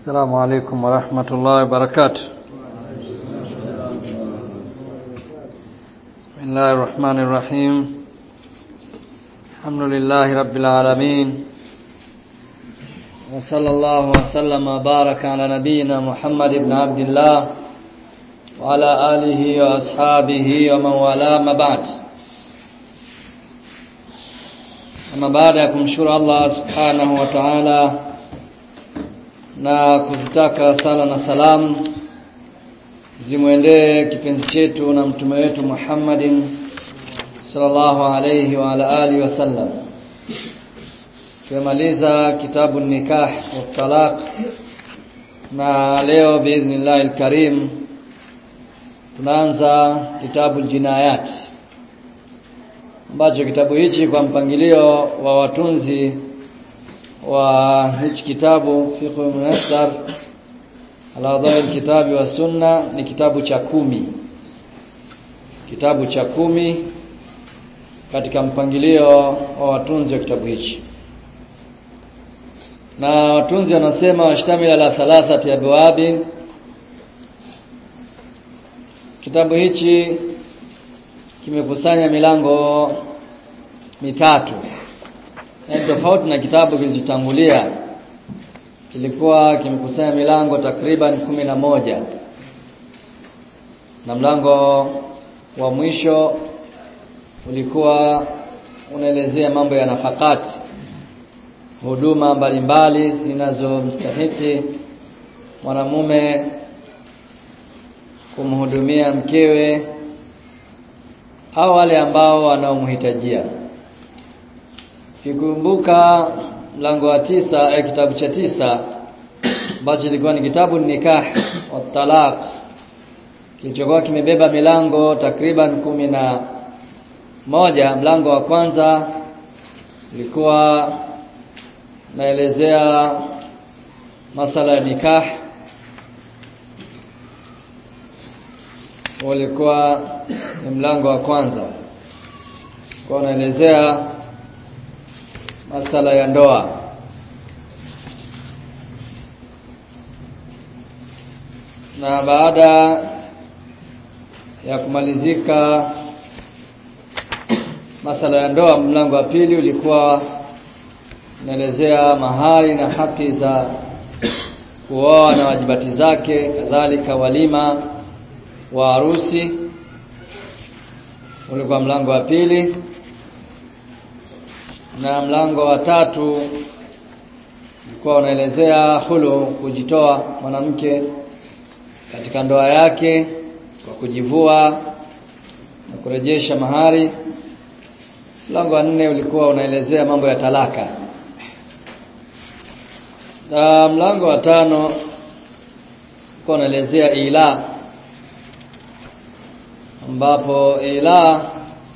السلام عليكم ورحمة الله وبركاته بسم الله الرحمن الرحيم الحمد لله رب العالمين وصلى الله وسلم وبارك على نبينا محمد بن عبد الله وعلى آله وأصحابه ومن والاه ما بعد Ama baada ya kumshukuru Allah subhanahu wa ta'ala na kuzitaka sala na salamu zimwendee kipenzi chetu na mtume wetu Muhammadin sallallahu alayhi wa ala alihi wasallam. Tumemaliza kitabu nikah wa talaq na leo biidhnillah alkarim tunaanza kitabu jinayat ambacho kitabu hichi kwa mpangilio wa watunzi wa hichi kitabu fiqh munassar ala dhawi kitabi wa sunna ni kitabu cha kumi kitabu cha kumi katika mpangilio wa watunzi wa kitabu hichi na watunzi wanasema washtamila ala thalathati abwabin kitabu hichi kimekusanya milango mitatu ni tofauti na kitabu kilichotangulia kilikuwa kimekusanya milango takriban kumi na moja na mlango wa mwisho ulikuwa unaelezea mambo ya nafakati huduma mbalimbali zinazomstahiki mwanamume kumhudumia mkewe au wale ambao wanaomhitajia kikumbuka mlango wa tisa eh, kitabu cha tisa ambacho ilikuwa ni kitabu nikah wa talaq kilichokuwa kimebeba milango takriban kumi na moja mlango wa kwanza ulikuwa naelezea masala ya nikah ulikuwa ni mlango wa kwanza kwa unaelezea masala ya ndoa na baada ya kumalizika masala ya ndoa mlango wa pili ulikuwa unaelezea mahari na haki za kuoa na wajibati zake kadhalika walima wa harusi ulikuwa mlango wa pili na mlango wa tatu ulikuwa unaelezea hulu kujitoa mwanamke katika ndoa yake kwa kujivua na kurejesha mahari mlango wa nne ulikuwa unaelezea mambo ya talaka na mlango wa tano ulikuwa unaelezea ila ambapo ila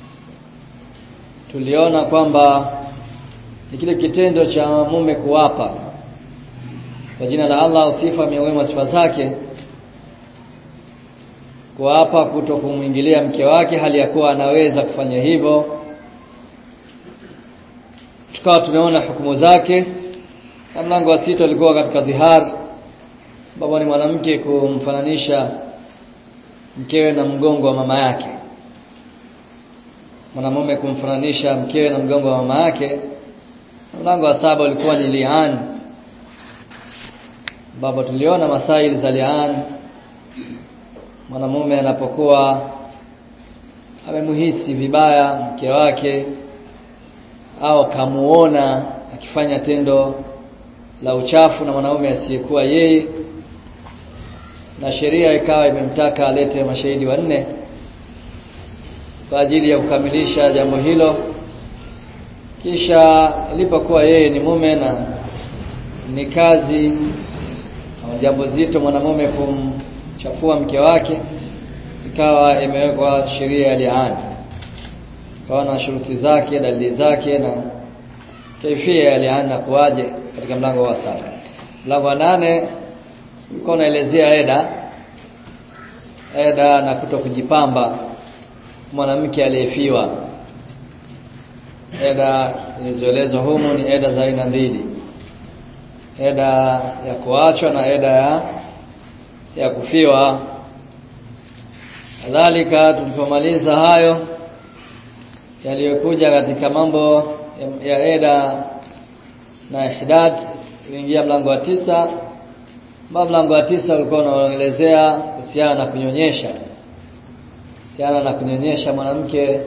tuliona kwamba ni kile kitendo cha mume kuwapa kwa jina la Allah sifa miongoni mwa sifa zake kuapa kuto kumwingilia mke wake hali ya kuwa anaweza kufanya hivyo tukawa tumeona hukumu zake na mlango wa sita ulikuwa katika dhihar ambapo ni mwanamke kumfananisha mkewe na mgongo wa mama yake mwanamume kumfananisha mkewe na mgongo wa mama yake mlango wa saba ulikuwa ni lian ambapo tuliona masaili za lian mwanamume anapokuwa amemuhisi vibaya mke wake au kamuona akifanya tendo la uchafu na mwanaume asiyekuwa yeye na sheria ikawa imemtaka alete mashahidi wanne kwa ajili ya kukamilisha jambo hilo kisha ilipokuwa yeye ni mume na ni kazi au jambo zito mwanamume kumchafua mke wake ikawa imewekwa sheria ya liani ikawa na shuruti zake dalili zake na kaifia ya liani na kuwaje katika mlango wa saba mlango wa nane ulikuwa unaelezea eda eda na kuto kujipamba mwanamke aliyefiwa eda zilizoelezwa humu ni eda za aina mbili eda ya kuachwa na eda ya ya kufiwa kadhalika tulipomaliza hayo yaliyokuja katika mambo ya, ya eda na ihdad kuingia mlango wa tisa ambao mlango wa tisa ulikuwa unaelezea kuhusiana na kunyonyesha kuhusiana na kunyonyesha mwanamke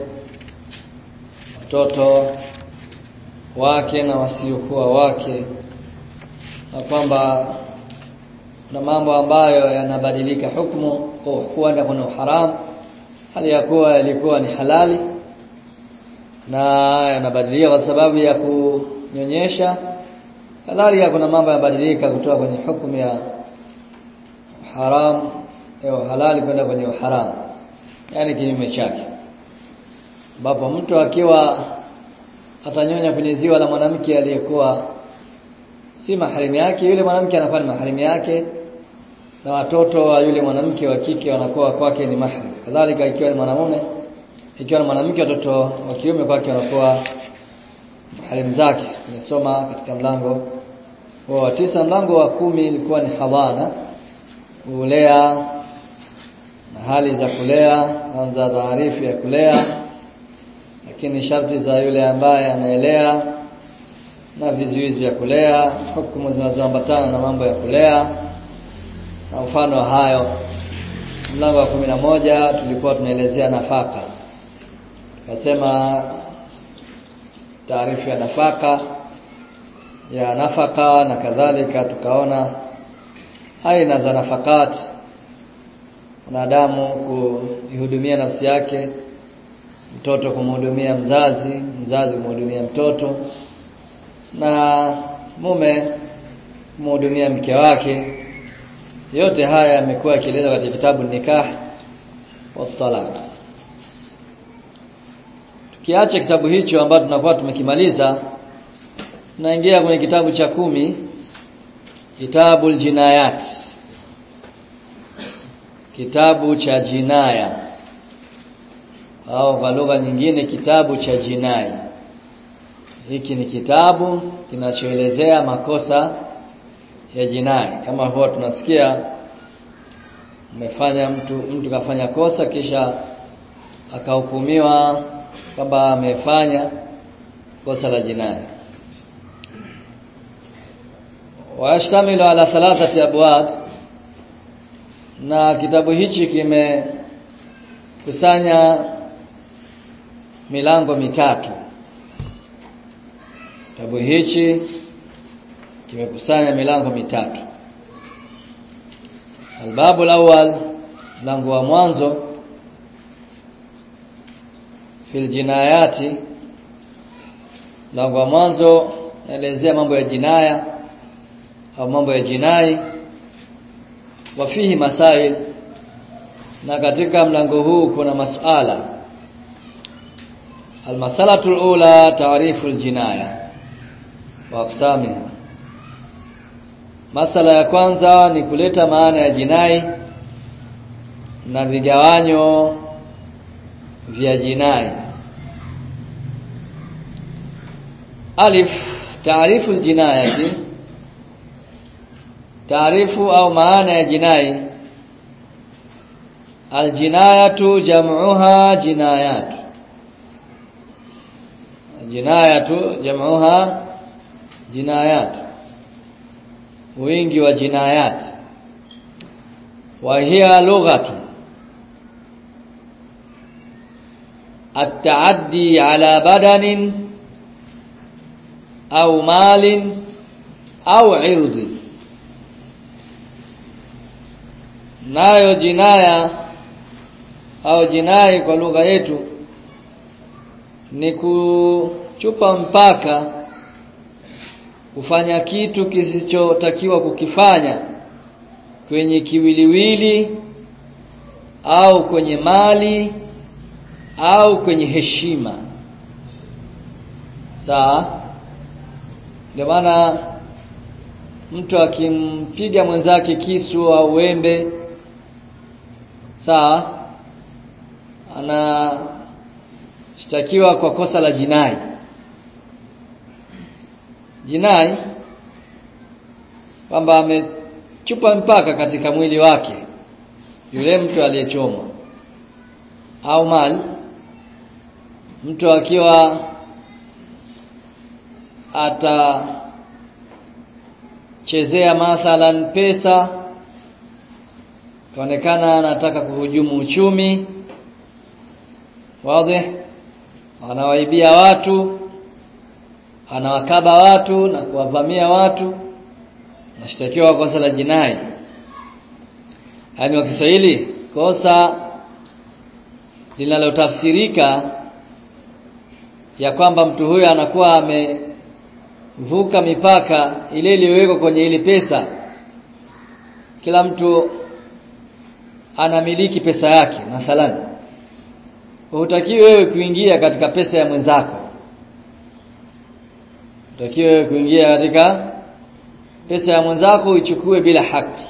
watoto wake na wasiokuwa wake na kwamba kuna mambo ambayo yanabadilika hukumu kuenda kuna uharamu hali ya kuwa yalikuwa ni halali na yanabadilika kwa sababu ya kunyonyesha kadhalika kuna mambo yanabadilika kutoka kwenye hukumu ya haram au halali kwenda kwenye uharamu yani kinyume chake ambapo mtu akiwa atanyonya kwenye ziwa la mwanamke aliyekuwa si maharimu yake yule mwanamke anakuwa ni maharimu yake na watoto wa yule mwanamke wa kike wanakuwa kwake ni mahram kadhalika ikiwa ni mwanamume ikiwa ni mwanamke watoto wa kiume kwake wanakuwa maharimu zake tumesoma katika mlango wa tisa mlango wa kumi ilikuwa ni hadhana kulea na hali za kulea kwanza taarifu ya kulea lakini sharti za yule ambaye anaelea na vizuizi vya kulea hukumu zinazoambatana na mambo ya kulea na mfano wa hayo mlango wa kumi na moja tulikuwa tunaelezea nafaka tukasema taarifu ya nafaka ya nafaka na kadhalika tukaona aina za nafakat mwanadamu kuihudumia nafsi yake mtoto kumhudumia mzazi mzazi kumhudumia mtoto na mume kumhudumia mke wake yote haya yamekuwa yakielezwa katika kitabu nikah wa talaq tukiacha kitabu hicho ambacho tunakuwa tumekimaliza tunaingia kwenye kitabu cha kumi kitabu aljinayat kitabu cha jinaya au kwa lugha nyingine kitabu cha jinai hiki ni kitabu kinachoelezea makosa ya jinai kama huwa tunasikia umefanya mtu mtu kafanya kosa kisha akahukumiwa kwamba amefanya kosa la jinai washtamilu ala thalathati abwab na kitabu hichi kimekusanya milango mitatu kitabu hichi kimekusanya milango mitatu albabu alawwal mlango wa mwanzo fil jinayati mlango wa mwanzo naelezea mambo ya jinaya au mambo ya jinai wafihi masail na katika mlango huu kuna masuala almasalatu alula taarifu aljinaya wa aqsamiha masala ya kwanza ni kuleta maana ya jinai na vigawanyo vya jinai alif taarifu aljinayati taarifu au maana ya jinai aljinayatu jam'uha jinayatu jinayatu jam'uha jinayat wingi wa jinayat wa hiya lughatu التعدي على بدن أو مال أو عرض nayo jinaya au jinai kwa lugha yetu ni kuchupa mpaka kufanya kitu kisichotakiwa kukifanya kwenye kiwiliwili au kwenye mali au kwenye heshima sawa ndio maana mtu akimpiga mwenzake kisu au wembe sawa anashtakiwa kwa kosa la jinai jinai kwamba amechupa mpaka katika mwili wake yule mtu aliyechomwa au mali mtu akiwa atachezea mathalan pesa kaonekana anataka kuhujumu uchumi wazi anawaibia watu anawakaba watu na kuwavamia watu nashtakiwa kosa la jinai yaani wa Kiswahili kosa linalotafsirika ya kwamba mtu huyo anakuwa amevuka mipaka ile iliyowekwa kwenye ile pesa kila mtu anamiliki pesa yake mathalan hutakiwi wewe kuingia katika pesa ya mwenzako hutakiwi wewe kuingia katika pesa ya mwenzako uichukue bila haki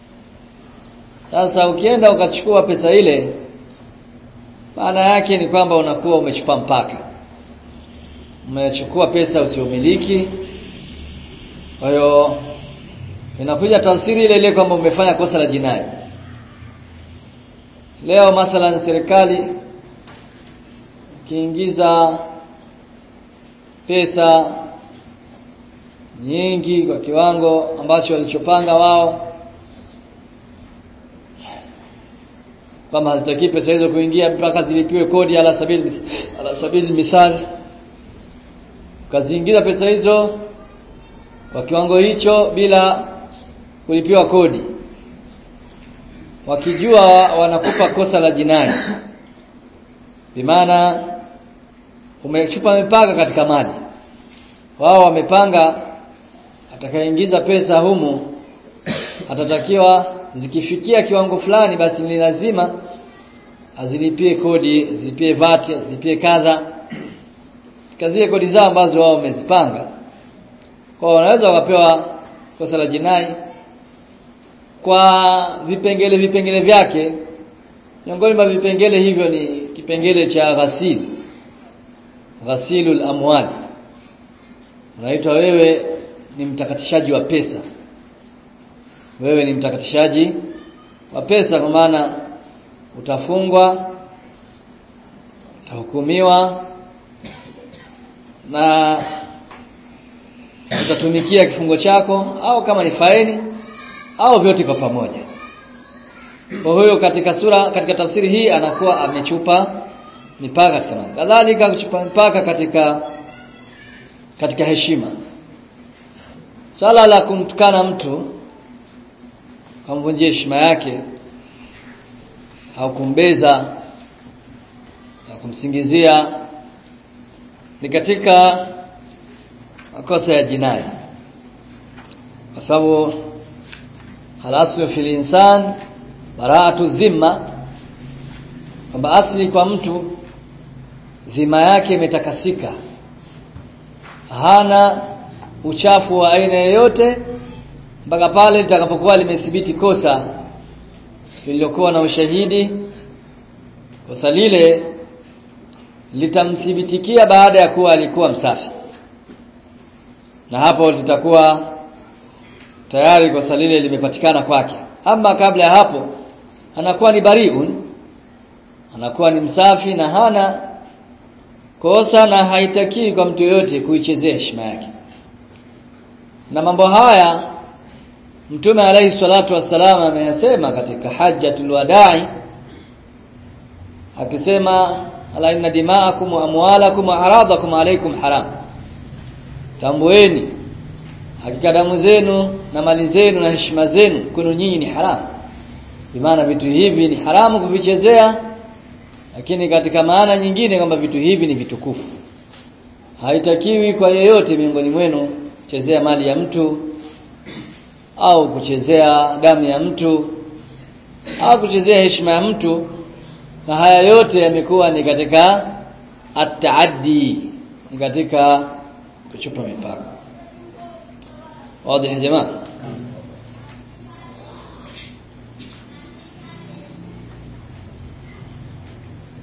sasa ukienda ukachukua pesa ile maana yake ni kwamba unakuwa umechupa mpaka umechukua pesa usiomiliki kwa hiyo inakuja tafsiri ile ile kwamba umefanya kosa la jinai leo mathalan serikali kiingiza pesa nyingi kwa kiwango ambacho walichopanga wao kwamba hazitaki pesa hizo kuingia mpaka zilipiwe kodi ala sabili ala sabili mithali kaziingiza pesa hizo kwa kiwango hicho bila kulipiwa kodi wakijua wanakupa kosa la jinai bimaana umechupa mipaka katika mali wao wamepanga atakayeingiza pesa humu atatakiwa zikifikia kiwango fulani basi ni lazima azilipie kodi azilipie VAT azilipie kadha kazie kodi zao ambazo wao wamezipanga kwa wanaweza wakapewa kosa la jinai kwa vipengele vipengele vyake miongoni mwa vipengele hivyo ni kipengele cha ghasil ghasilul amwal unaitwa wewe ni mtakatishaji wa pesa wewe ni mtakatishaji wa pesa kwa maana utafungwa utahukumiwa na utatumikia kifungo chako au kama ni faini au vyote kwa pamoja kwa hiyo katika sura katika tafsiri hii anakuwa amechupa mipaka katika mali kadhalika kuchupa mipaka katika katika heshima swala la kumtukana mtu kumvunjia heshima yake au kumbeza au kumsingizia ni katika makosa ya jinai kwa sababu halaslu fil insan bara'atu dhimma kwamba asli kwa mtu dhima yake imetakasika hana uchafu wa aina yoyote mpaka pale litakapokuwa limethibiti kosa lililokuwa na ushahidi kosa lile litamthibitikia baada ya kuwa alikuwa msafi na hapo litakuwa tayari kosa lile limepatikana kwake ama kabla ya hapo anakuwa ni bariun anakuwa ni msafi na hana kosa na haitaki kwa mtu yoyote kuichezea heshima yake na mambo haya Mtume alayhi salatu wassalam ameyasema katika hajjatul wadai akisema ala inna dima'akum wa amwalakum wa aradakum alaykum haram tambueni hakika damu zenu na mali zenu na heshima zenu kwenu nyinyi ni haramu maana vitu hivi ni haramu kuvichezea lakini katika maana nyingine kwamba vitu hivi ni vitukufu haitakiwi kwa yeyote miongoni mwenu kuchezea mali ya mtu au kuchezea damu ya mtu au kuchezea heshima ya mtu na haya yote yamekuwa ni katika at-taaddi ni katika kuchupa mipaka wazi ya jamaa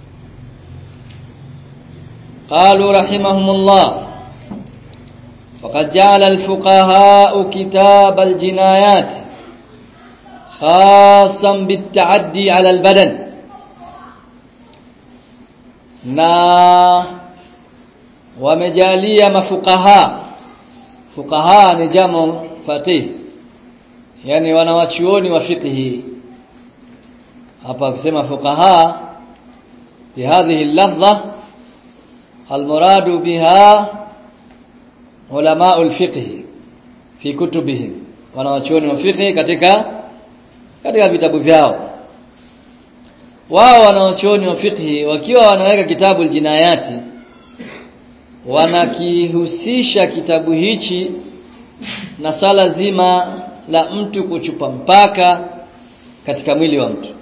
قالوا رحمهم الله وقد وقد جعل الفقهاء كتاب الجنايات خاصا بالتعدي على البدن na wamejalia mafukaha fukaha ni jamo fatih yani wanawachuoni wa fiqhi hapa akisema fuqaha fi hadhihi al-lafdha al-muradu biha ulama al-fiqh fi kutubihim wanawachuoni wa fiqh katika katika vitabu vyao wao wanawachuoni wa fiqh wakiwa wanaweka kitabu al-jinayati wanakihusisha kitabu hichi na sala zima la mtu kuchupa mpaka katika mwili wa mtu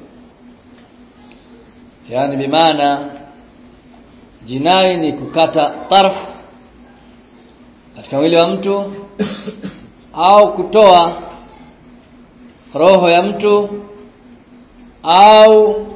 yani bimaana jinai ni kukata tarf katika mwili wa mtu au kutoa roho ya mtu au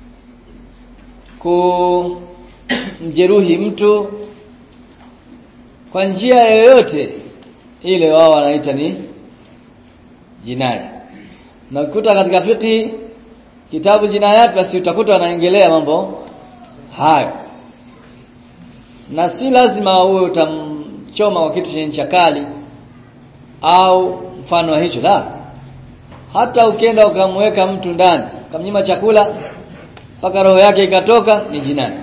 kumjeruhi mtu kwa njia yoyote ile wao wanaita ni jinai na ukuta katika fiqh kitabu jinayat basi utakuta wanaongelea mambo hayo na si lazima uwe utamchoma kwa kitu chenye ncha kali au mfano wa hicho la hata ukienda ukamweka mtu ndani ukamnyima chakula mpaka roho yake ikatoka ni jinai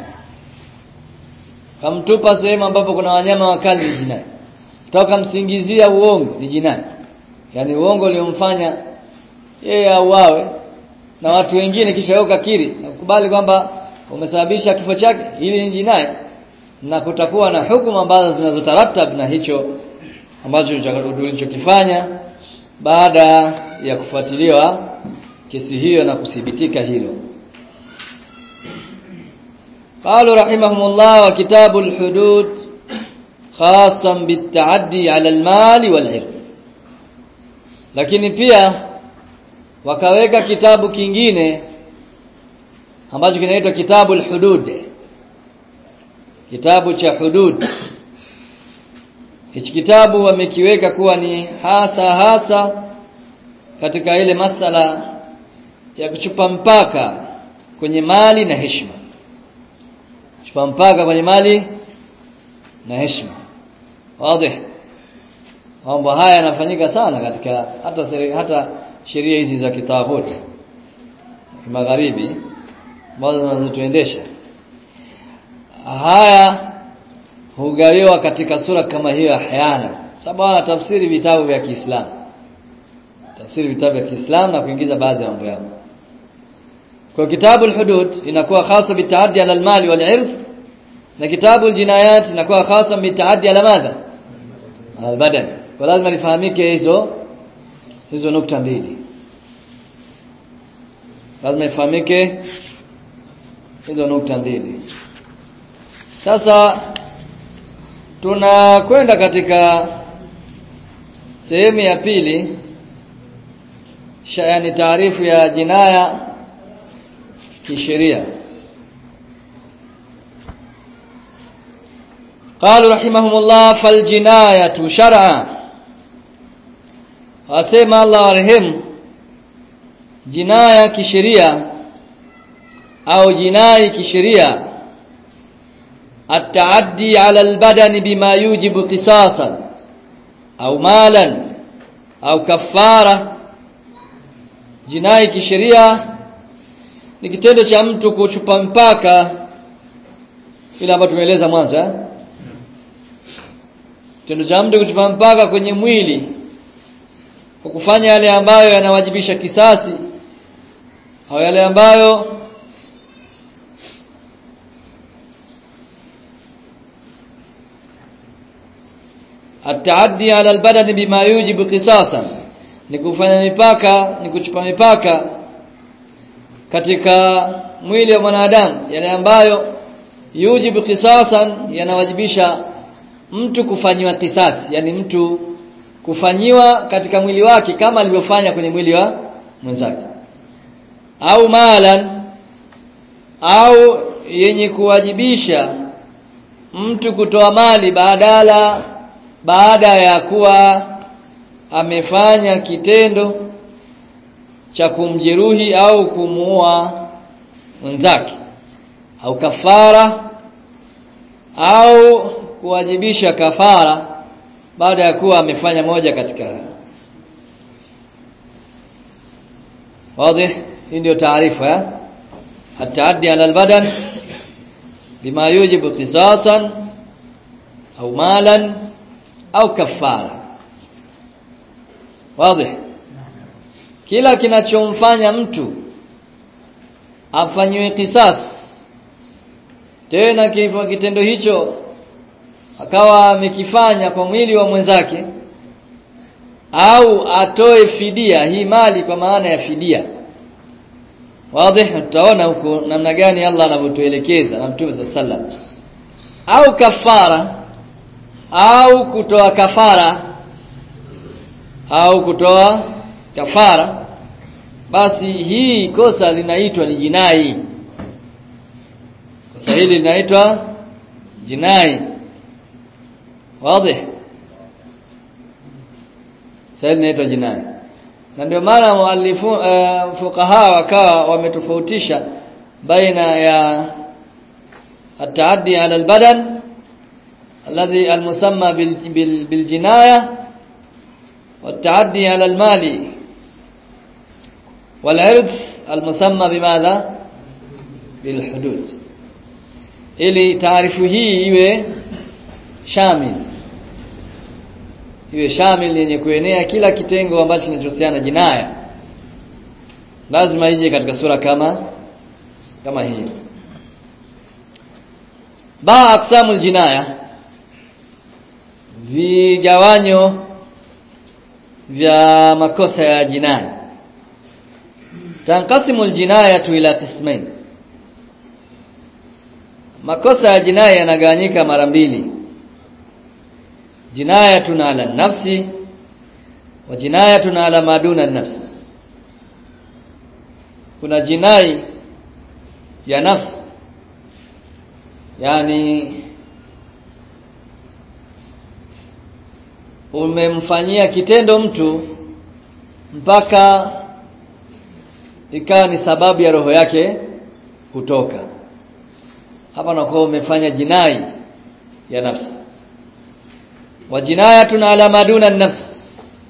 kamtupa sehemu ambapo kuna wanyama wakali ni jinai toka msingizia uongo ni jinai yani uongo uliomfanya yeye auawe na watu wengine kisha wewe ukakiri na kukubali kwamba umesababisha kifo chake hili ni jinai na kutakuwa na hukumu ambazo zinazotaratab na hicho ambacho ulichokifanya baada ya kufuatiliwa kesi hiyo na kuthibitika hilo قالوا رحمهم الله وكتاب الحدود خاصا بالتعدي على المال والعرض lakini pia wakaweka kitabu kingine ambacho kinaitwa kitabu al-hudud kitabu cha hudud hichi kitabu wamekiweka kuwa ni hasa hasa katika ile masala ya kuchupa mpaka kwenye mali na heshima kuchupa mpaka kwenye mali na heshima wazi mambo haya yanafanyika sana katika hata seri, hata sheria hizi za kitaghuti magharibi ambazo zinazotuendesha haya hugawiwa katika sura kama hiyo ahyana sababu wana tafsiri vitabu vya Kiislamu tafsiri vitabu vya Kiislamu na kuingiza baadhi ya mambo yao kwa kitabu al-hudud inakuwa hasa bitaaddi ala al-mali wal-irf na kitabu al-jinayat inakuwa hasa bitaaddi ala madha al-badan kwa lazima lifahamike hizo hizo nukta mbili lazima ifahamike hizo nukta mbili sasa tunakwenda katika sehemu ya pili yani taarifu ya jinaya kisheria قالوا رحمهم الله فالجنايه شرعا asema Allah warehemu jinaya kisheria au jinai kisheria التعدي على البدن بما يوجب قصاصا au malan au kafara jinai kisheria ni kitendo cha mtu kuchupa mpaka ile ambayo tumeeleza mwanzo eh kitendo cha mtu kuchupa mpaka kwenye mwili kwa kufanya yale ambayo yanawajibisha kisasi au yale ambayo التعدي على البدن بما يوجب قصاصا ni kufanya mipaka ni kuchupa mipaka katika mwili wa mwanadamu yale ambayo yujibu kisasan yanawajibisha mtu kufanyiwa kisasi yani mtu kufanyiwa katika mwili wake kama alivyofanya kwenye mwili wa mwenzake au malan au yenye kuwajibisha mtu kutoa mali badala baada ya kuwa amefanya kitendo cha kumjeruhi au kumuua mwenzake au kafara au kuwajibisha kafara baada ya kuwa amefanya moja katika hayo wazi hii ndio taarifa ya ataaddi ala albadan bima yujibu qisasan au malan au kafara wazi kila kinachomfanya mtu afanywe kisas tena kifo kitendo hicho akawa amekifanya kwa mwili wa mwenzake au atoe fidia hii mali kwa maana ya fidia wazi tutaona huko namna gani Allah anavyotuelekeza na Mtume sallam au kafara au kutoa kafara au kutoa kafara basi hii kosa linaitwa ni jinai kosa hili linaitwa jinai wazi sasa linaitwa jinai na ndio maana muallifu uh, fuqaha wakawa wametofautisha baina ya ataaddi ala albadan alladhi almusamma bil, bil, biljinaya والتعدي على المال والعرض المسمى بماذا بالحدود ili taarifu hii iwe shamil iwe shamil yenye kuenea kila kitengo ambacho kinachohusiana jinaya lazima ije katika sura kama kama hii ba aqsamul jinaya vigawanyo vya makosa ya jinai tanqasimu aljinayatu ila qismain makosa ya jinai yanagawanyika mara mbili jinayatun ala nafsi wa jinayatun ala maduna nafsi kuna jinai ya nafsi yani umemfanyia kitendo mtu mpaka ikawa ni sababu ya roho yake kutoka hapa nakuwa umefanya jinai ya nafsi wa jinayatun ala maduna nafs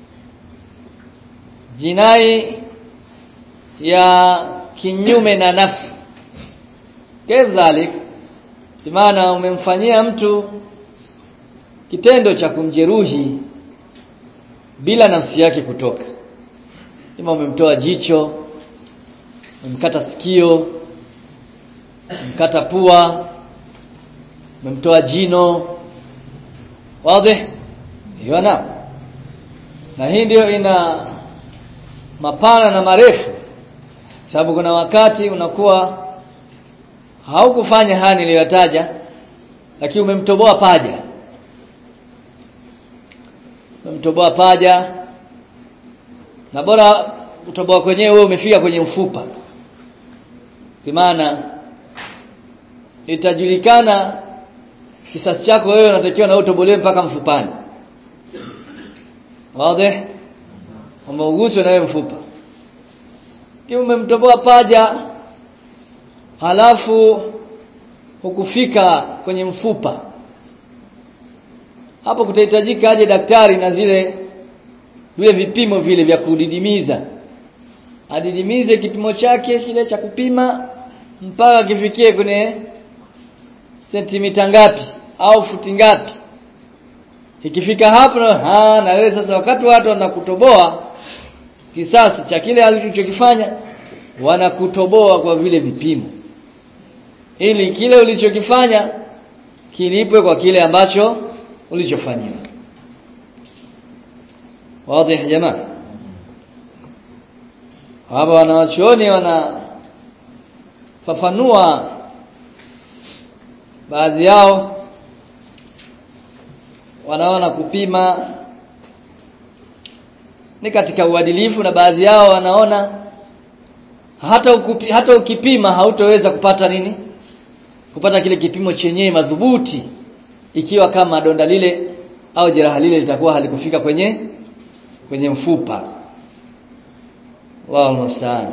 jinai ya kinyume na nafsi kadhalik maana umemfanyia mtu kitendo cha kumjeruhi bila nafsi yake kutoka ima umemtoa jicho umemkata sikio umemkata pua umemtoa jino wazi hiyo na na hii ndio ina mapana na marefu sababu kuna wakati unakuwa haukufanya haya niliyotaja lakini umemtoboa paja umemtoboa paja na bora utoboa kwenyewe wewe umefika kwenye mfupa maana itajulikana kisasi chako wewe unatakiwa na utobolewe mpaka mfupani wazi umeuguswa na wewe mfupa kama umemtoboa paja halafu hukufika kwenye mfupa hapo kutahitajika aje daktari na zile vile vipimo vile vya kudidimiza adidimize kipimo chake kile cha kupima mpaka kifikie kwenye sentimita ngapi au futi ngapi ikifika hapo ha na wewe sasa wakati watu wanakutoboa kisasi cha kile alichokifanya wanakutoboa kwa vile vipimo ili kile ulichokifanya kilipwe kwa kile ambacho ulichofanyiwa wazi jamaa hapa wanawachuoni wanafafanua baadhi yao wanaona kupima ni katika uadilifu na baadhi yao wanaona hata ukupi, hata ukipima hautoweza kupata nini kupata kile kipimo chenyewe madhubuti ikiwa kama donda lile au jeraha lile litakuwa halikufika kwenye kwenye mfupa Allahu musta'an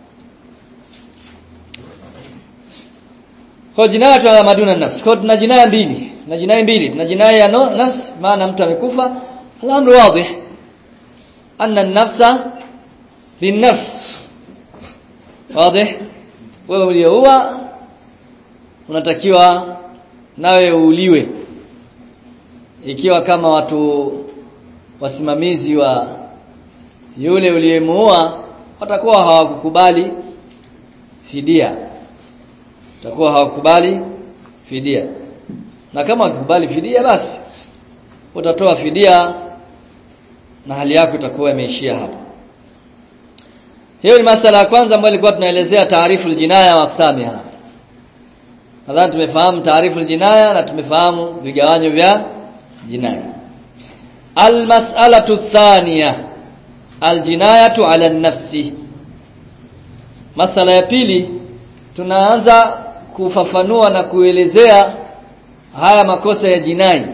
kwa jinayatu ala maduna nafsi kwa tuna jinaya mbili na jinai mbili tuna jinaya ya no, nafsi maana mtu amekufa al-amru wadih anna an-nafsa bin-nafs wazi wewe uliyeua unatakiwa nawe uuliwe ikiwa kama watu wasimamizi wa yule uliyemuua watakuwa hawakukubali fidia watakuwa hawakubali fidia na kama wakikubali fidia basi utatoa fidia na hali yako itakuwa imeishia hapo hiyo ni masala ya kwanza ambayo ilikuwa tunaelezea taarifu aljinaya wa aqsamiha nadhani tumefahamu taarifu aljinaya na tumefahamu vigawanyo vya jinaya almas'alatu thaniya aljinayatu ala nafsi masala ya pili tunaanza kufafanua na kuelezea haya makosa ya jinai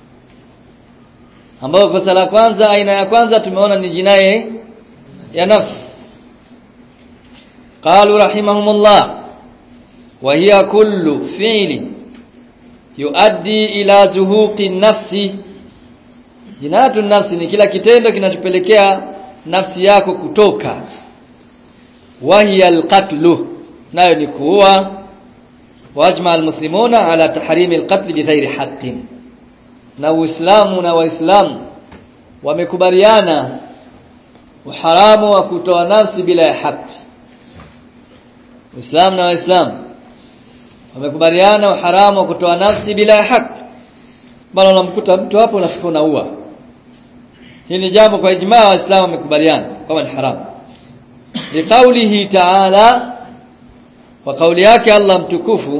ambayo kosa la kwanza aina ya kwanza tumeona ni jinai ya nafsi قالوا رحمهم الله وهي كل فعل يؤدي إلى زهوق النفس jinatu nafsi ni kila kitendo kinachopelekea nafsi yako kutoka wahiya alqatlu nayo ni kuua wajma almuslimuna ala tahrimi alqatl bighairi haqqin na uislamu na waislamu wamekubaliana uharamu wa kutoa nafsi bila ya haki Uislamu na Waislamu wamekubaliana uharamu wa kutoa nafsi bila ya haki. Bali unamkuta mtu hapo unafika unaua. Hili ni jambo kwa ijmaa wa Waislamu wamekubaliana kwamba ni haramu. Liqaulihi ta'ala wa kauli yake Allah mtukufu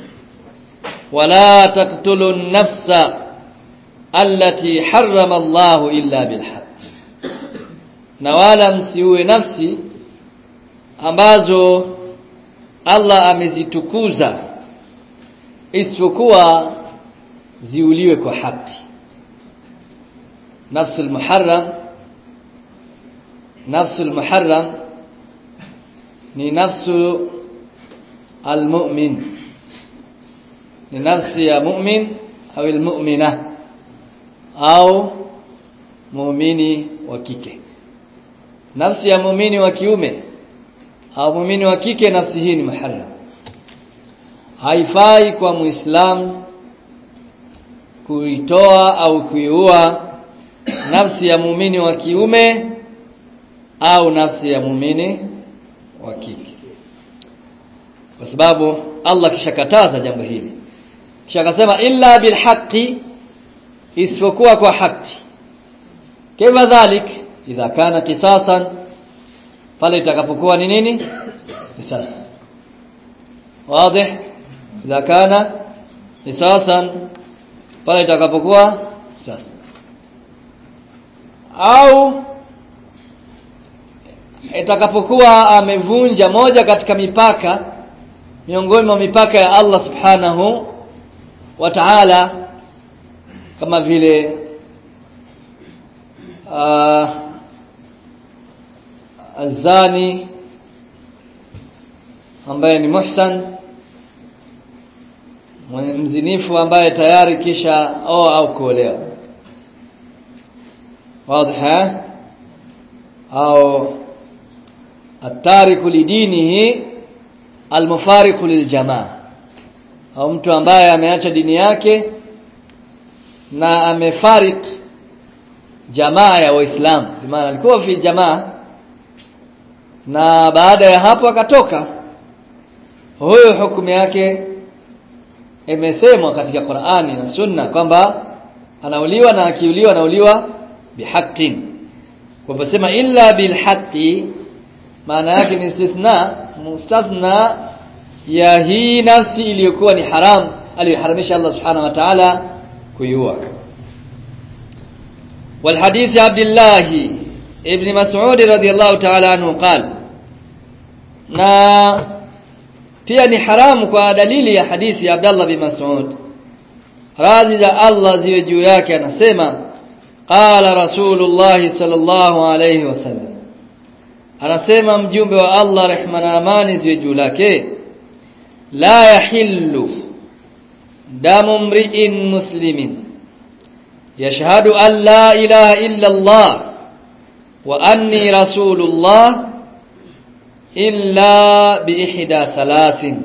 wala taqtulu an-nafsa allati harrama Allahu illa bilhaq. Na wala msiue nafsi ambazo Allah amezitukuza isipokuwa ziuliwe kwa haki nafsul muharram nafsul muharram ni nafsu almu'min ni nafsi ya mu'min au almu'mina au muumini wa kike nafsi ya muumini wa kiume au muumini wa kike nafsi hii ni muharram haifai kwa muislamu kuitoa au kuiua nafsi ya muumini wa kiume au nafsi ya muumini wa kike kwa sababu Allah kishakataza jambo hili kisha akasema illa bilhaqi isipokuwa kwa haki kama dhalik idha kana qisasan pale itakapokuwa ni nini qisas wazi idha kana qisasan pale itakapokuwa qisas au itakapokuwa amevunja moja katika mipaka miongoni mwa mipaka ya Allah subhanahu wa ta'ala kama vile uh, azani ambaye ni muhsan mzinifu ambaye tayari kisha oa au kuolewa wazi au atariku lidinihi almufariqu liljamaa au mtu ambaye ameacha dini yake na amefarik jamaa ya waislamu maana alikuwa fi jamaa na baada ya hapo akatoka huyo hukumu yake imesemwa katika Qur'ani na Sunna kwamba anauliwa na akiuliwa anauliwa bihaqqin kwa kusema illa bilhaqqi maana yake ni istithna mustathna ya hii nafsi iliyokuwa ni haram aliyoharamisha Allah subhanahu wa ta'ala kuiua والحديث عبد الله ابن مسعود رضي الله تعالى عنه قال na pia ni haramu kwa dalili ya hadithi ya Abdullah bin Mas'ud radhi za Allah ziwe juu yake anasema qala rasulullah sallallahu alayhi wasallam anasema mjumbe wa Allah rehma na amani ziwe juu lake la yahillu damu mri'in muslimin yashhadu an la ilaha illa Allah wa anni rasulullah illa bi ihda thalathin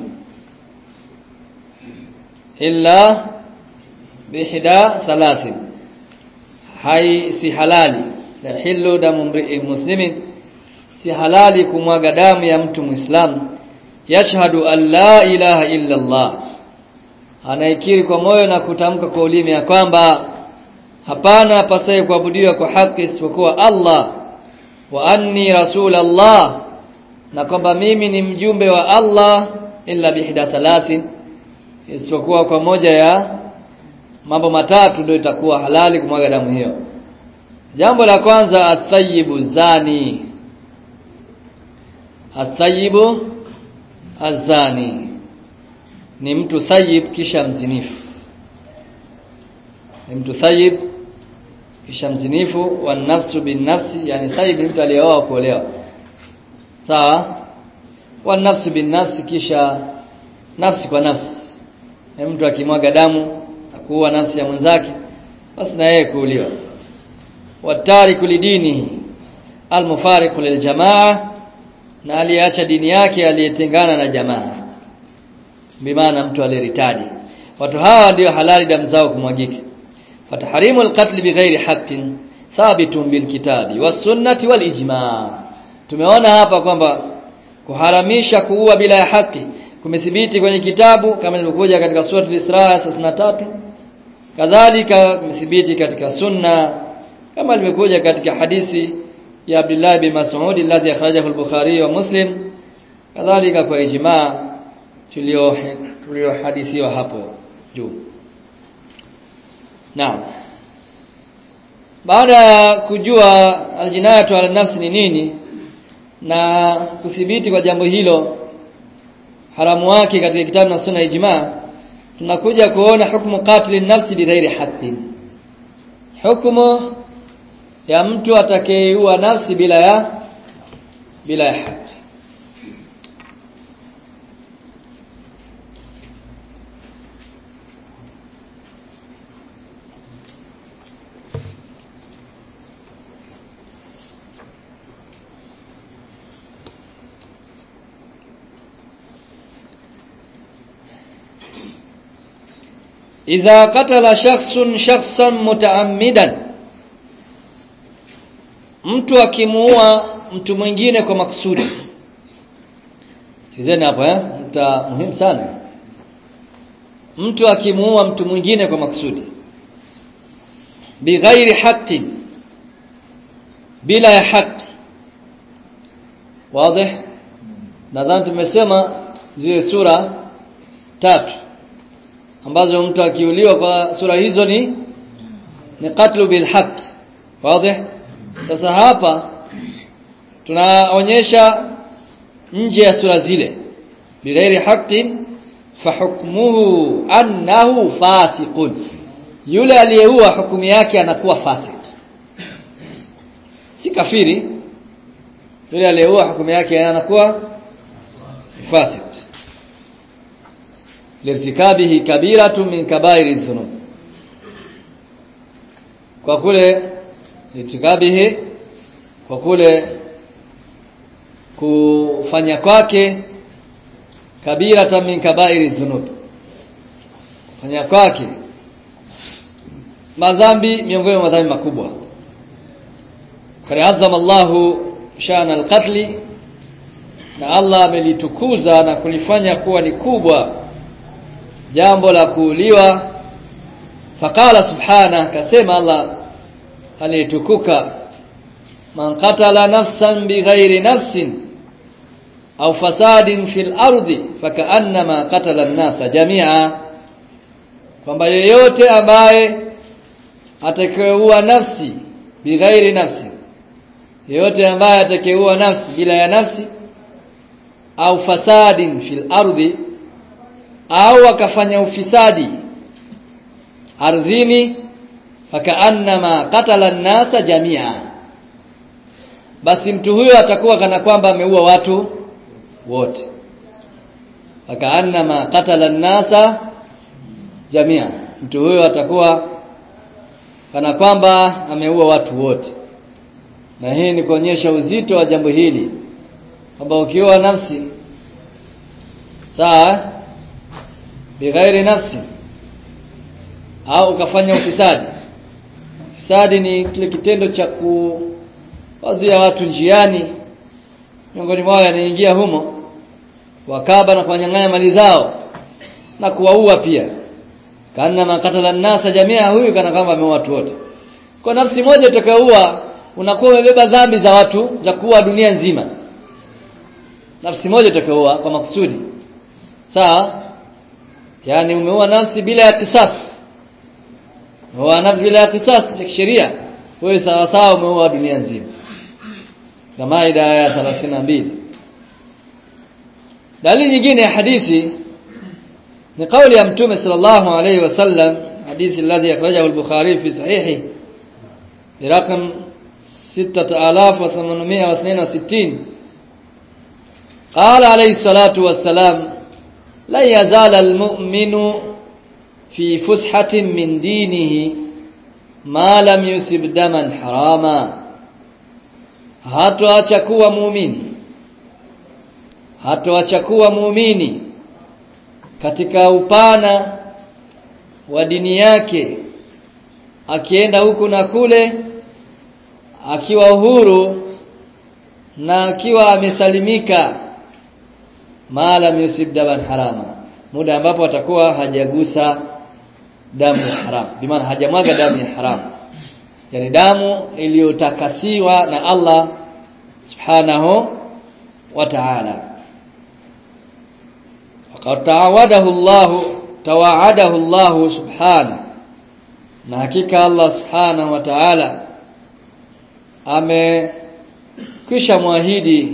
illa bi ihda thalathin hai si halali la hillu damu mri'in muslimin si halali kumwaga damu ya mtu muislamu yashhadu an la ilaha illa Allah anaikiri kwa moyo na kutamka kwa ulimi ya kwamba hapana apasaye kuabudiwa kwa haki isipokuwa Allah wa anni rasul Allah na kwamba mimi ni mjumbe wa Allah illa bihda thalathin isipokuwa kwa moja ya mambo matatu ndio itakuwa halali kumwaga damu hiyo jambo la kwanza athayibu zani athayibu azani ni mtu thayib kisha mzinifu ni mtu thayib kisha mzinifu wa nafsu bin nafsi yani thayib ni mtu aliyeoa kuolewa sawa wa nafsu bin nafsi kisha nafsi kwa nafsi ni mtu akimwaga damu akuua nafsi ya mwenzake basi na yeye kuuliwa watariku lidinihi almufariqu liljamaa na aliyeacha dini yake aliyetengana na jamaa bimaana mtu aliyeritadi watu hawa ndio halali damu zao kumwagika fataharimu alqatl bighairi haqqin thabitun bilkitabi wasunnati walijma tumeona hapa kwamba kuharamisha kuua bila ya haki kumethibiti kwenye kitabu kama ilivyokuja katika sura al-Isra 33 kadhalika kumethibiti katika sunna kama ilivyokuja katika hadithi ya Abdullah bin Mas'ud alladhi akhrajahu al-Bukhari wa Muslim kadhalika kwa ijma tulio tuliohadithiwa hapo juu Naam baada ya kujua aljinayatu ala nafsi ni nini na kuthibiti kwa jambo hilo haramu wake katika kitabu na sunna ijma tunakuja kuona hukumu qatil nafsi bighairi haqqin hukumu ya mtu atakayeua nafsi bila ya bila ya haki idha qatala shakhsun shakhsan mutaammidan mtu akimuua mtu mwingine kwa makusudi sizeni hapo eh mta muhimu sana mtu akimuua mtu mwingine kwa makusudi bighairi haqqi bila ya haki wazi nadhani tumesema zile sura tatu ambazo mtu akiuliwa kwa sura hizo ni ni qatlu bil haqq wazi sasa hapa tunaonyesha nje ya sura zile bighairi haqqin fahukmuhu annahu fasiqun yule aliyeua hukumu yake anakuwa fasik si kafiri yule aliyeua hukumu yake anakuwa fasik lirtikabihi kabiratu min kabairi dhunub kwa kule lirtikabihi kwa kule kufanya kwake kabiratan min kabairi dhunub kufanya kwake madhambi miongoni mwa madhambi makubwa kariazama Allahu shana alqatl na Allah amelitukuza na kulifanya kuwa ni kubwa jambo la kuuliwa faqala subhana kasema Allah alitukuka man qatala nafsan bighairi nafsin au fasadin fil ardi fakaannama qatala an-nasa jami'a kwamba yeyote ambaye atakayeua nafsi bighairi nafsi yeyote ambaye atakayeua nafsi bila ya nafsi au fasadin fil ardi au akafanya ufisadi ardhini fakaannama qatala an-nasa jamia basi mtu huyo atakuwa kana kwamba ameua watu wote fakaannama qatala an-nasa jamia mtu huyo atakuwa kana kwamba ameua watu wote na hii ni kuonyesha uzito wa jambo hili kwamba ukiua nafsi sawa bighairi nafsi au ukafanya ufisadi ufisadi ni kile kitendo cha kuwazuia watu njiani miongoni mwao yanaingia humo wakaba na kuwanyang'anya mali zao na kuwaua pia kana makatala nasa jamia huyu kana kama ameua watu wote kwa nafsi moja utakayoua unakuwa umebeba dhambi za watu za kuua dunia nzima nafsi moja utakayoua kwa makusudi sawa yani umeua nafsi bila ya kisasi umeua nafsi bila ya kisasi ya kisheria wewe sawa sawa umeua dunia nzima kama ida ya 32 dalili nyingine ya hadithi ni kauli ya mtume sallallahu alayhi wasallam hadithi alladhi akhrajahu al-bukhari fi sahihi برقم 6862 قال عليه الصلاة والسلام لا يزال المؤمن في فسحة من دينه ما لم يسب دما حراما hatoacha kuwa muumini hatoacha kuwa muumini katika upana wa dini yake akienda huku na kule akiwa uhuru na akiwa amesalimika maalam yusib daman harama muda ambapo atakuwa hajagusa damu ya haram bimaana hajamwaga damu ya haram yani damu iliyotakasiwa na Allah subhanahu wa ta'ala faqad ta'awadahu Allah tawa'adahu Allah subhanahu na hakika Allah subhanahu wa ta'ala amekwisha mwahidi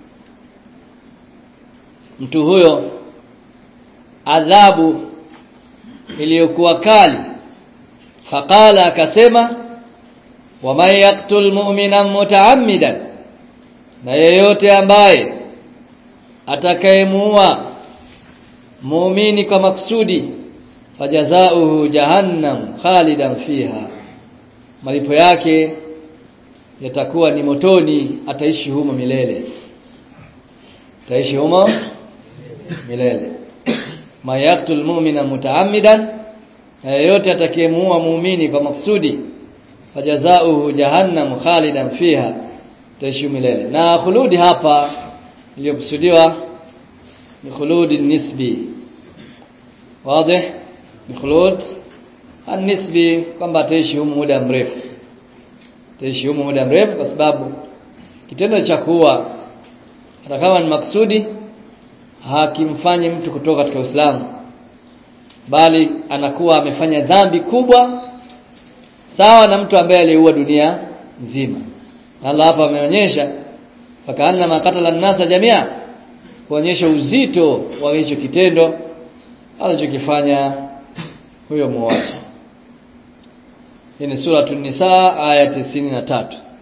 mtu huyo adhabu iliyokuwa kali faqala akasema waman yaqtul mu'mina mutaammidan na yeyote ambaye atakayemuua muumini kwa makusudi fajazauhu jahannam khalidan fiha malipo yake yatakuwa ni motoni ataishi humo milele ataishi humo milele mayaqtul mu'mina mutaammidan yeyote atakayemuua muumini kwa maksudi fajazauhu jahannam khalidan fiha ataishi milele na khuludi hapa iliyokusudiwa ni khuludi nisbi wazi ni khulud an-nisbi kwamba ataishi humo muda mrefu ataishi humo muda mrefu kwa sababu kitendo cha kuua hata kama ni maksudi hakimfanyi mtu kutoka katika Uislamu bali anakuwa amefanya dhambi kubwa sawa na mtu ambaye aliua dunia nzima Allah hapa ameonyesha fakaanna makatala nasa jamia kuonyesha uzito wa hicho kitendo alichokifanya huyo muuaji hii ni sura an-nisa aya 93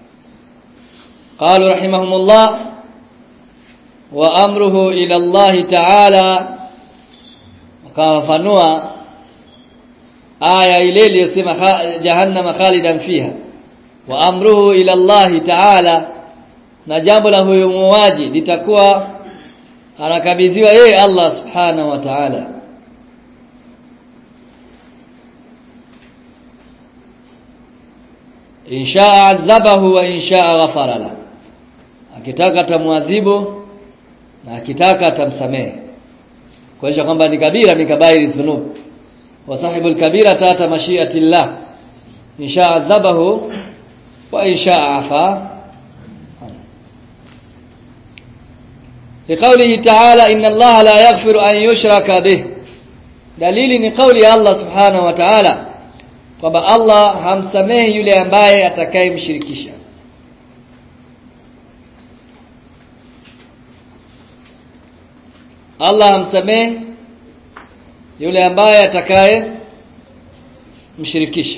قالوا رحمهم الله وامره الى الله تعالى wakafafanua aya ile iliyosema jahannama khalidan fiha wa amruhu ila Allah ta'ala na jambo la huyo muuaji litakuwa anakabidhiwa yeye Allah subhanahu wa ta'ala inshaa adhabahu wa inshaa ghafara la akitaka atamwadhibu na akitaka atamsamehe kuonyesha kwamba ni kabira min kabairi dhunub wa sahibul kabira tata mashiati llah insha adhabahu wa insha afa لقوله تعالى إن الله لا يغفر أن يشرك به dalili ni kauli ya Allah subhanahu wa ta'ala kwamba Allah hamsamehi yule ambaye atakayemshirikisha Allah hamsamehi yule ambaye atakaye mshirikisha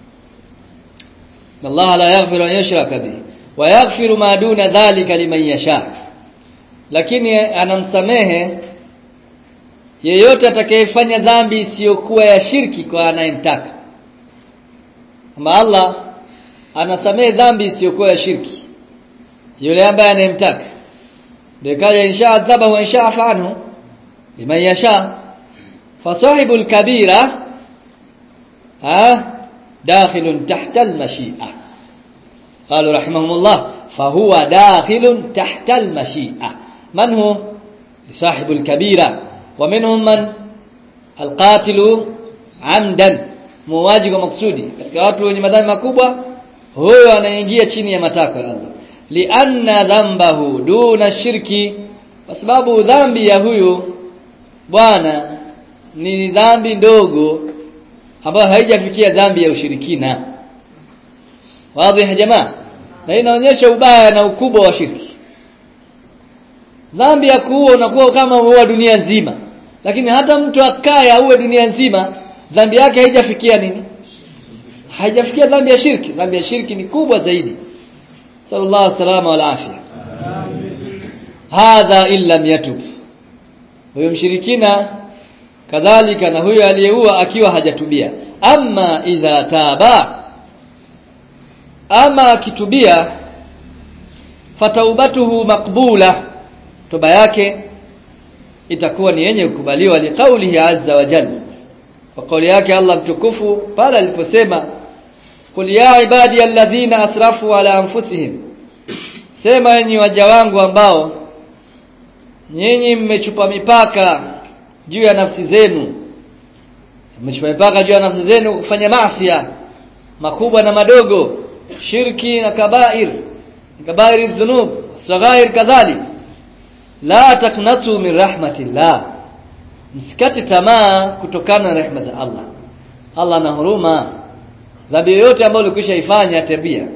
Allah la yaghfiru an yushraka bihi wa yaghfiru ma duna dhalika liman yasha lakini anamsamehe yeyote atakayefanya dhambi isiyokuwa ya shirki kwa anayemtaka kama Allah anasamehe dhambi isiyokuwa ya shirki yule ambaye anayemtaka ndio kaja insha adhaba wa insha afanhu liman yasha fasahibul kabira ha dakhilun tahta al-mashi'a قالوا رحمهم الله فهو داخل تحت المشيئة من هو صاحب الكبيرة ومنهم من القاتل عمدا muwaji kwa maksudi katika watu wenye madhambi makubwa huyo anaingia chini ya matakwa ya Allah lianna dhambahu duna shirki kwa sababu dhambi ya huyu bwana ni dhambi ndogo ambayo haijafikia dhambi ya ushirikina wazi ya jamaa na inaonyesha ubaya na ukubwa wa shirki dhambi ya kuua unakuwa kama uua dunia nzima lakini hata mtu akaye auwe dunia nzima dhambi yake haijafikia nini haijafikia dhambi ya shirki dhambi ya shirki ni kubwa zaidi sallallahu salama wal afya hadha illa yatub huyo mshirikina kadhalika na huyo aliyeua akiwa hajatubia amma idha taba ama akitubia fataubatuhu maqbula toba yake itakuwa ni yenye kukubaliwa liqaulihi azza wa jalla kwa kauli yake Allah mtukufu pale aliposema qul ya ibadi alladhina asrafu ala anfusihim sema enyi waja wangu ambao nyinyi mmechupa mipaka juu ya nafsi zenu mmechupa mipaka juu ya nafsi zenu kufanya maasi makubwa na madogo shirki na kabair kabair dhunub saghair kadhalik la taknatu min rahmatillah msikate tamaa kutokana na rehema za Allah Allah ana huruma dhambi yoyote ambayo ulikwisha ifanya tabia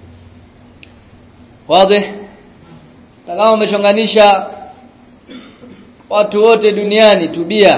wazi kama umechonganisha watu wote duniani tubia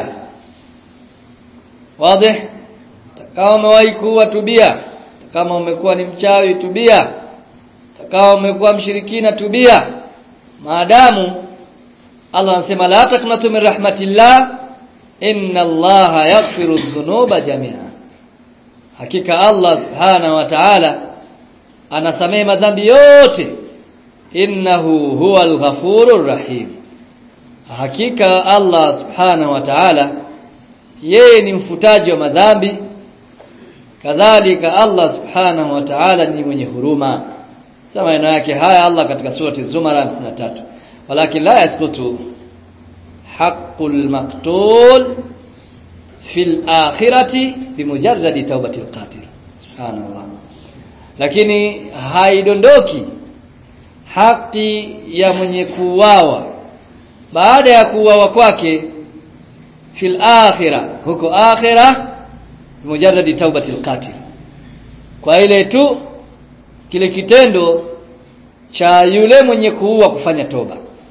wazi kama umewahi kuwa tubia kama umekuwa ni mchawi tubia kama umekuwa mshirikina tubia maadamu Allah anasema la taknatu min rahmatillah inna allaha yaghfiru dhunuba jami'a hakika Allah subhanahu wa ta'ala anasamehe madhambi yote innahu huwal ghafurur rahim hakika Allah subhanahu wa ta'ala yeye ni mfutaji wa madhambi kadhalika Allah subhanahu wa ta'ala ni mwenye huruma sema maneno yake haya Allah katika surati Zumar 53 walakin la yasqutu haqqul maqtul fil akhirati bimujarradi taubatil qatil subhanallah lakini haidondoki haki ya mwenye kuuawa baada ya kuuawa kwake fil akhirah huko akhirah bimujarradi taubatil qatil kwa ile tu kile kitendo cha yule mwenye kuua kufanya toba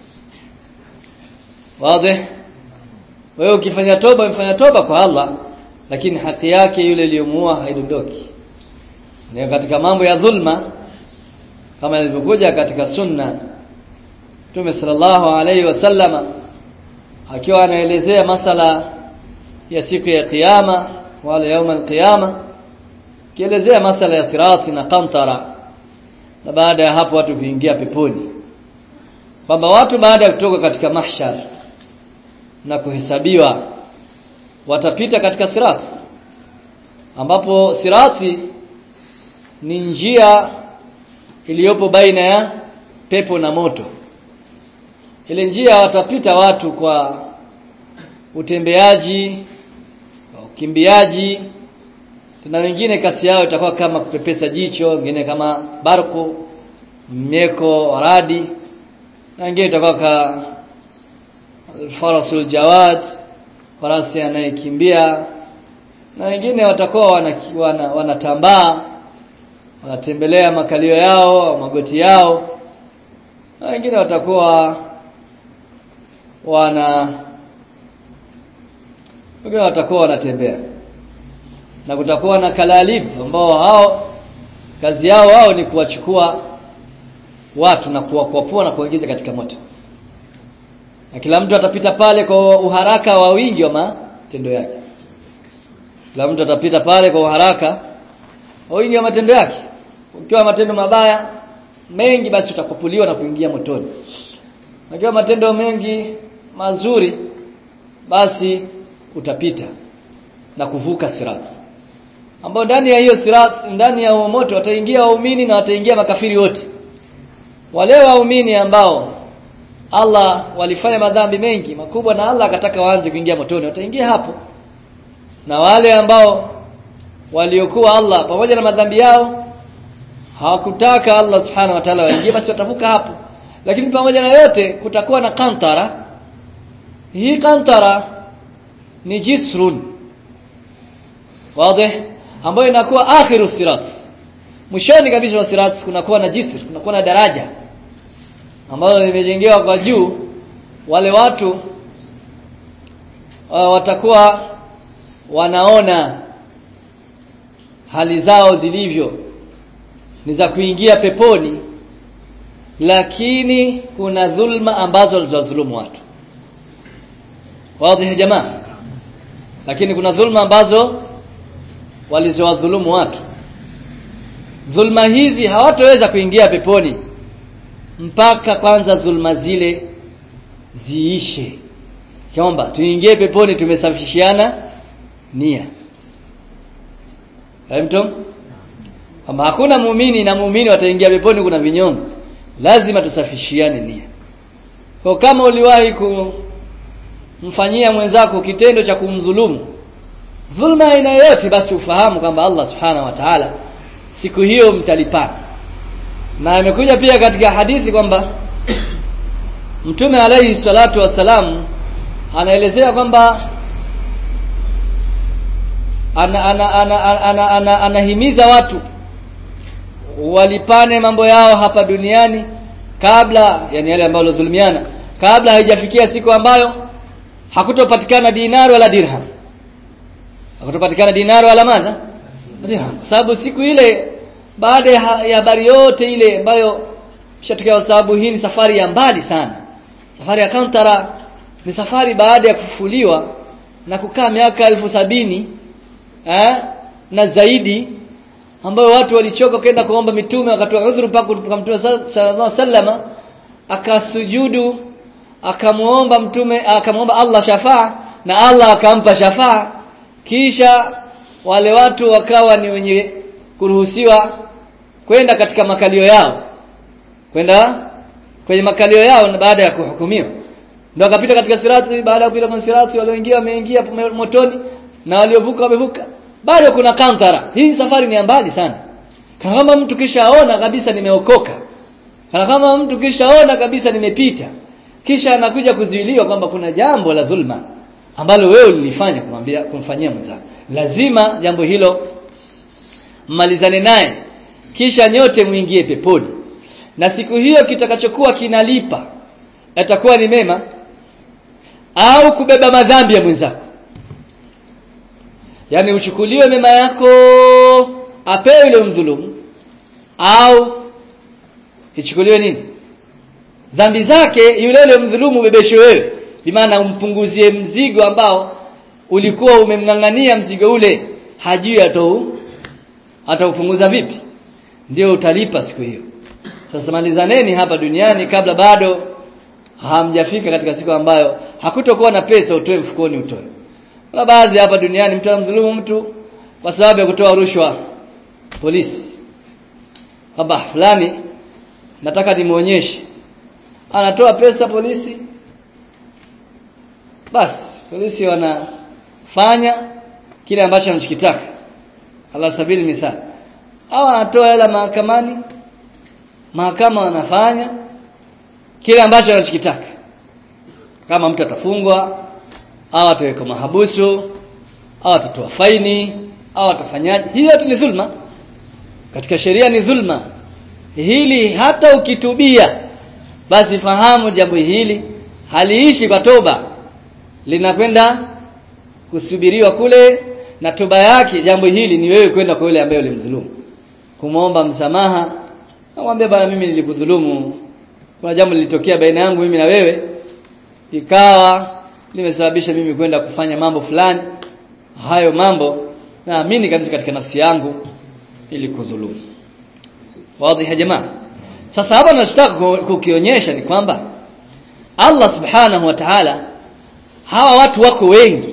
wazi wewe ukifanya toba umefanya toba kwa Allah lakini haki yake yule aliyomuua haidondoki ni katika mambo ya dhulma kama ilivyokuja katika sunna Mtume sallallahu alaihi wasallama akiwa anaelezea masala ya siku ya kiyama wala yauma alqiyama kielezea masala ya sirati na qantara na baada ya hapo watu kuingia peponi kwamba watu baada ya kutoka katika mahshar na kuhesabiwa watapita katika sirati ambapo sirati ni njia iliyopo baina ya pepo na moto ile njia watapita watu kwa utembeaji ukimbiaji na wengine kasi yao itakuwa kama kupepesa jicho wengine kama barku mieko radi na wengine itakuwa ka farasul jawad farasi anayekimbia na wengine watakuwa wanatambaa wana, wana wanatembelea makalio yao magoti yao na wengine watakuwa wana wengine watakuwa wanatembea na kutakuwa na kalalib ambao hao kazi yao wao ni kuwachukua watu na kuwakwapua na kuingiza katika moto na kila mtu atapita pale kwa uharaka wa wingi wa matendo yake kila mtu atapita pale kwa uharaka wa wingi wa matendo yake ukiwa matendo mabaya mengi basi utakupuliwa na kuingia motoni ukiwa matendo mengi mazuri basi utapita na kuvuka sirati ambao ndani ya hiyo sirat ndani ya huo moto wataingia waumini na wataingia makafiri wote wale waumini ambao Allah walifanya madhambi mengi makubwa na Allah akataka waanze kuingia motoni wataingia hapo na wale ambao waliokuwa Allah pamoja na madhambi yao hawakutaka Allah subhanahu wa ta'ala waingie basi watavuka hapo lakini pamoja na yote kutakuwa na kantara hii kantara ni jisrun wazi ambayo inakuwa akhiru sirat mwishoni kabisa wa sirat kunakuwa na jisr kunakuwa na daraja ambalo limejengewa kwa juu wale watu uh, watakuwa wanaona hali zao zilivyo ni za kuingia peponi lakini kuna dhulma ambazo walizodhulumu watu wazi jamaa lakini kuna dhulma ambazo walizowadhulumu watu dhulma hizi hawatoweza kuingia peponi mpaka kwanza dhulma zile ziishe kwamba tuingie peponi tumesafishiana nia Hamtum kama hakuna muumini na muumini wataingia peponi kuna vinyongo lazima tusafishiane nia kwa kama uliwahi kumfanyia mwenzako kitendo cha kumdhulumu dhulma aina yoyote basi ufahamu kwamba Allah subhanahu wa ta'ala siku hiyo mtalipana na imekuja pia katika hadithi kwamba Mtume alayhi salatu wasalam anaelezea kwamba ana, ana, ana, ana, ana, ana, anahimiza watu walipane mambo yao hapa duniani kabla yani yale ambayo walizulumiana kabla haijafikia siku ambayo hakutopatikana dinari wala dirham hakutopatikana dinari wala madha dirham kwa sababu siku ile baada ya habari yote ile ambayo ishatokea sababu hii ni safari ya mbali sana safari ya Kantara ni safari baada ya kufufuliwa na kukaa miaka elfu sabini eh, na zaidi ambayo watu walichoka kwenda kuomba mitume wakatoa udhuru mpaka kwa mtume sallallahu alaihi akasujudu akamuomba mtume akamuomba Allah shafaa na Allah akampa shafaa kisha wale watu wakawa ni wenye kuruhusiwa kwenda katika makalio yao kwenda kwenye makalio yao na baada ya kuhukumiwa ndio akapita katika sirati baada ya kupita kwenye sirati walioingia wameingia motoni na waliovuka wamevuka bado kuna kantara hii safari ni mbali sana kana kama mtu kishaona kabisa nimeokoka kana kama mtu kishaona kabisa nimepita kisha anakuja kuzuiliwa kwamba kuna jambo la dhulma ambalo wewe ulilifanya kumwambia kumfanyia mwenzako lazima jambo hilo mmalizane naye kisha nyote muingie peponi na siku hiyo kitakachokuwa kinalipa yatakuwa ni mema au kubeba madhambi ya mwenzako yani uchukuliwe mema yako apewe yule mdhulumu au ichukuliwe nini dhambi zake yule yule mdhulumu ubebeshwe wewe bimaana umpunguzie mzigo ambao ulikuwa umemng'ang'ania mzigo ule hajui atou ataupunguza vipi ndio utalipa siku hiyo sasa malizaneni hapa duniani kabla bado hamjafika katika siku ambayo hakutokuwa na pesa utoe mfukoni utoe kuna baadhi hapa duniani mtu anamdhulumu mtu kwa sababu ya kutoa rushwa polisi kwamba fulani nataka nimuonyeshe anatoa pesa polisi basi polisi wanafanya kile ambacho anachokitaka ala sabili mithali au anatoa hela mahakamani mahakama wanafanya kile ambacho anachokitaka kama mtu atafungwa au atawekwa mahabusu au atatoa faini au atafanyaje hii yote ni dhulma katika sheria ni dhulma hili hata ukitubia basi fahamu jambo hili haliishi kwa toba linakwenda kusubiriwa kule na toba yake jambo hili ni wewe kwenda kwa yule ambaye ulimdhulumu kumwomba msamaha namwambia bana mimi nilikudhulumu kuna jambo lilitokea baina yangu mimi na wewe ikawa limesababisha mimi kwenda kufanya mambo fulani hayo mambo naamini kabisa katika nafsi yangu ili kudhulumu wazi ya jamaa sasa hapa tunachotaka kukionyesha ni kwamba Allah subhanahu wa ta'ala hawa watu wako wengi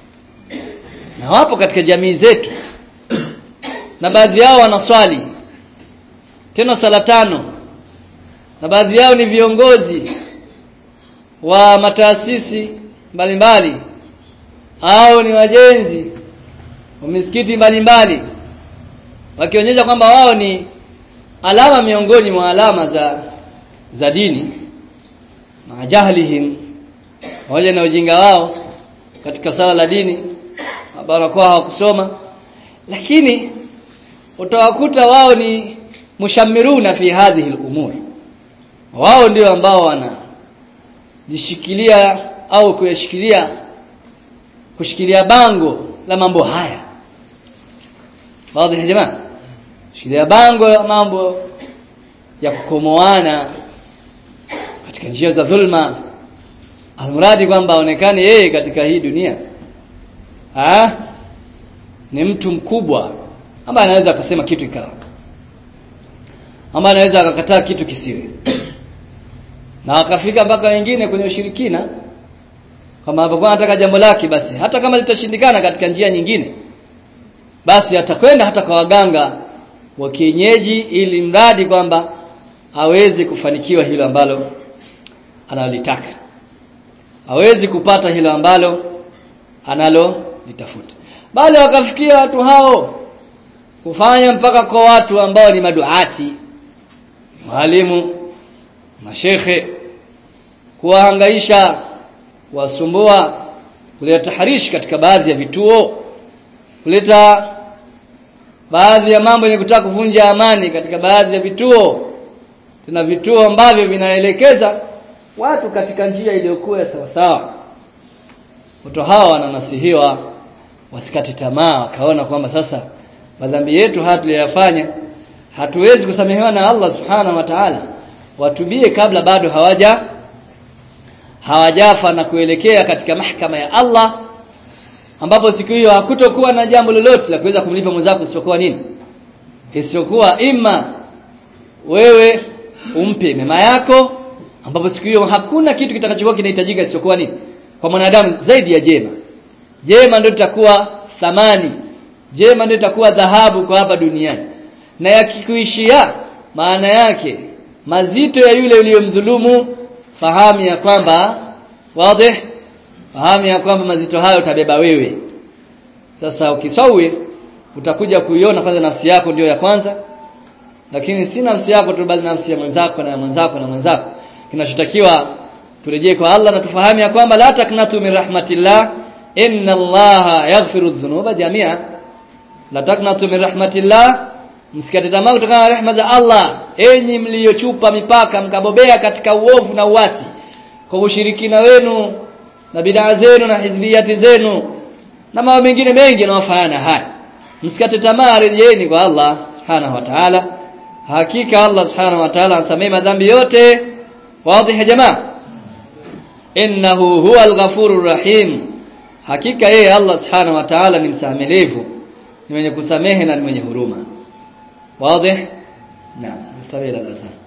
na wapo katika jamii zetu na baadhi yao wanaswali tena sala tano na baadhi yao ni viongozi wa mataasisi mbalimbali au ni wajenzi wa misikiti mbalimbali wakionyesha kwamba wao ni alama miongoni mwa alama za za dini na jahlihim wale na ujinga wao katika sala la dini barakoa hawakusoma lakini utawakuta wao ni mushammiruna fi hadhihi al-umur wao ndio ambao wana jishikilia au kuyashikilia kushikilia bango la mambo haya wazi ya jamaa shikilia bango la mambo ya kukomoana katika njia za dhulma almuradi kwamba aonekane yeye katika hii dunia ha? ni mtu mkubwa ambaye anaweza akasema kitu ikawa ambaye anaweza akakataa kitu kisiwe na akafika mpaka wengine kwenye ushirikina kama anapokuwa anataka jambo lake basi hata kama litashindikana katika njia nyingine basi atakwenda hata kwa waganga wa kienyeji ili mradi kwamba aweze kufanikiwa hilo ambalo analolitaka hawezi kupata hilo ambalo analo litafuta bali wakafikia watu hao kufanya mpaka kwa watu ambao ni maduati walimu mashekhe kuwahangaisha kuwasumbua kuleta taharishi katika baadhi ya vituo kuleta baadhi ya mambo yenye kutaka kuvunja amani katika baadhi ya vituo tuna vituo ambavyo vinaelekeza watu katika njia iliyokuwa ya sawasawa watu hawa wananasihiwa wasikati tamaa wakaona kwamba sasa madhambi yetu haya tuliyofanya hatuwezi kusamehewa na Allah subhanahu wa ta'ala watubie kabla bado hawaja hawajafa na kuelekea katika mahakama ya Allah ambapo siku hiyo hakutokuwa na jambo lolote la kuweza kumlipa mwenzako isipokuwa nini isipokuwa ima wewe umpe mema yako ambapo siku hiyo hakuna kitu kitakachokuwa kinahitajika isipokuwa nini kwa mwanadamu zaidi ya jema jema ndio litakuwa thamani jema ndio litakuwa dhahabu kwa hapa duniani na yakikuishia maana yake mazito ya yule uliyomdhulumu fahamu ya kwamba wazi fahamu ya kwamba mazito hayo utabeba wewe sasa ukisawi utakuja kuiona kwanza nafsi yako ndio ya kwanza lakini si nafsi yako tu bali nafsi ya mwenzako na ya mwenzako na mwenzako kinachotakiwa turejee kwa Allah na tufahamu ya kwamba la taknatu min rahmatillah inna allaha yaghfiru dhunuba jamia la taknatu min rahmatillah msikate tamaa kutokana na rehema za Allah enyi mliochupa mipaka mkabobea katika uovu na uasi kwa ushirikina wenu na bidaa zenu na hizbiyati zenu na mambo mengine mengi yanayofanana haya msikate tamaa rejeeni kwa Allah subhanahu wa ta'ala hakika Allah subhanahu wa ta'ala ansamehe madhambi yote wazi ya jamaa innahu huwa al-ghafurur rahim hakika yeye Allah subhanahu wa ta'ala ni msamelevu ni mwenye kusamehe na ni mwenye huruma واضح نعم نستمر الى الاذان